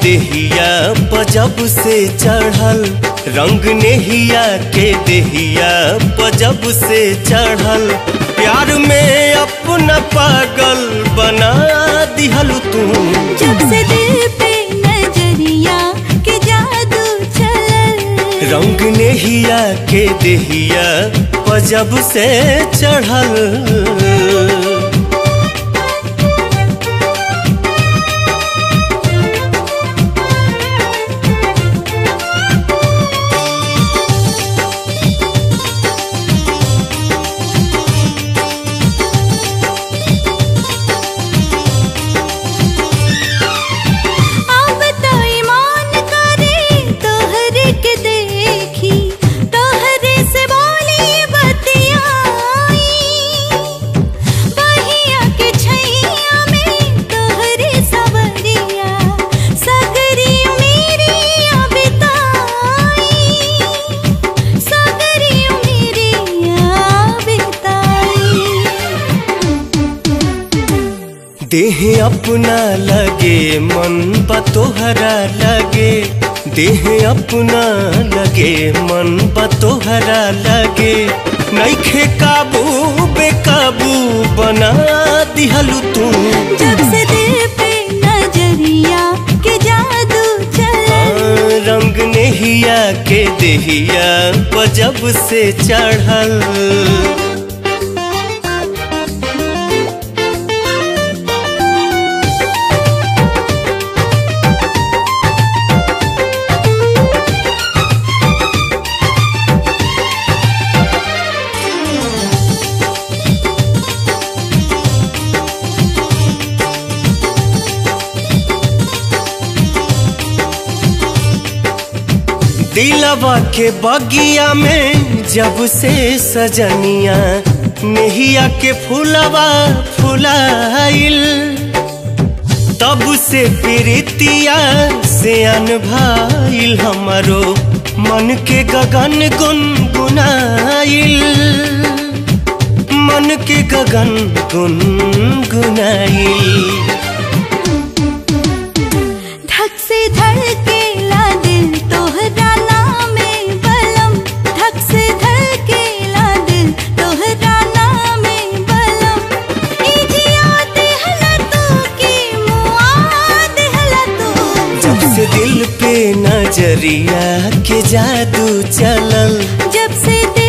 देहिया पजब से चढ़ल रंग नेहिया के देहिया पजब से चढ़ल प्यार में अपना पागल बना दिहल तू जब से दिल पे नजरिया के जादू चलल रंग नेहिया के देहिया पजब से चढ़ल अब तो ईमान करे तोहरे के देखी तोहरे से बोली बतियाई बहिया के छैया में तोहरे सवरिया सगरी मेरी बिताई सगरी मेरी बिताई देह अपना लगे मन बा तोहरा लगे देह अपना लगे मन बा तोहरा लगे नैखे काबू बेकाबू बना दिहलू तू जब से दिल पे नजरिया के जादू चल रंग नेहिया के देहिया पजब से चढ़ल दिलवा के बगिया में जब से सजनिया नेहिया के फूलवा फुलाइल तब से प्रीतिया से अनभाइल हमारो मन के गगन गुनगुनाइल मन के गगन गुनगुनाइल धक से धड़केला दिल तोहरा नामे बलम धक से धड़केला दिल तोहरा नामे बलम ई जियात हला तू की मुआद हला तू जब से दिल पे नजरिया के जादू चलल जब से दिल